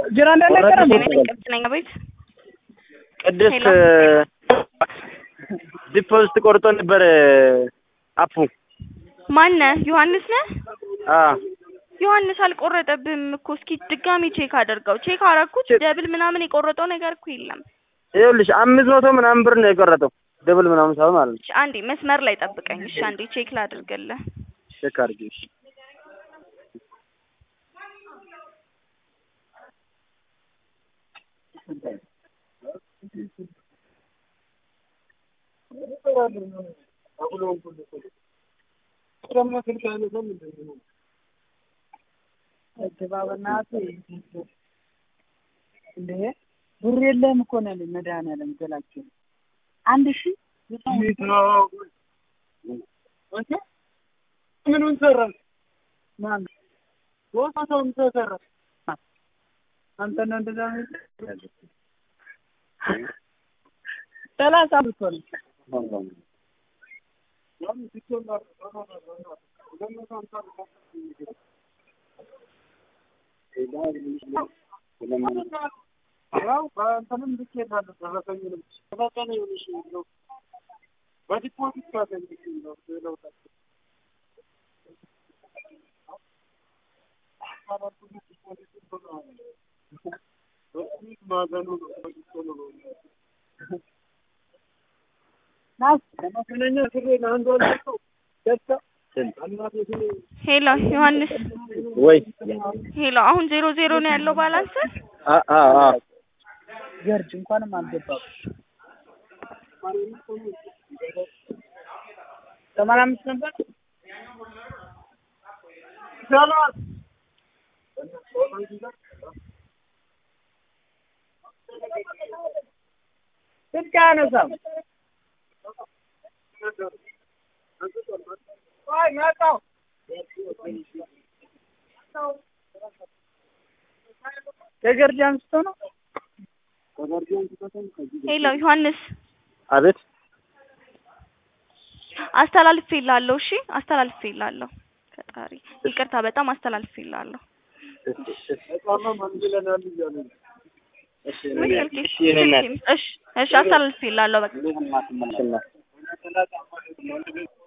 ጅራ እንዳልነገረ ቅድስት ነኝ ቤት ቅድስት ዲፖዚት ቆርጦ ነበር አፑ ማነህ? ዮሐንስ ነህ? አ ዮሐንስ አልቆረጠብህም እኮ እስኪ ድጋሚ ቼክ አድርገው። ቼክ አረኩት ደብል ምናምን የቆረጠው ነገር እኮ የለም። ይኸውልሽ አምስት መቶ ምናምን ብር ነው የቆረጠው ደብል ምናምን ሳይሆን ማለት ነው። እሺ አንዴ መስመር ላይ ጠብቀኝ። እሺ አንዴ ቼክ ላድርግልህ። ቼክ አድርጊ እሺ። እንዴ ብር የለህም እኮ ነው ያለኝ መድኃኒዓለም ገላቸው አንድ ሺህ ምኑን ሰራን? ማን ቦታውን ተሰራ። አንተ ነው እንደዛ የምትለው? ሰላሳ ብር እኮ ነው ያው በእንትንም ልኬልሃለሁ ደረሰኙንም ተፈጸመ ይኸውልሽ ነው በዲፖዚት ካገኝ ነው ለውጣ ማዘኑ ነው ናስ መሰለኛ ስሬ ለአንዱ አልሰጠው ደስታ እናቴ ስሬ ሄሎ ዮሐንስ፣ ወይ ሄሎ አሁን ዜሮ ዜሮ ነው ያለው ባላንስ። አ አ አ ገርጅ እንኳንም አልገባም። ሰማንያ አምስት ነበር ሰላም ስልክ አያነሳም። አይ መጣሁ ከገርጅ አንስቶ ነው ሄሎ ዮሐንስ አቤት አስተላልፌልሃለሁ። እሺ አስተላልፌልሃለሁ። ፈጣሪ ይቅርታ፣ በጣም አስተላልፌልሃለሁ። በጣም መንግለናል እያሉ ነው። ወይ ስልኬ እሺ የኔ እናት እሺ እሺ አስተላልፌልሃለሁ በቃ እሺ እናት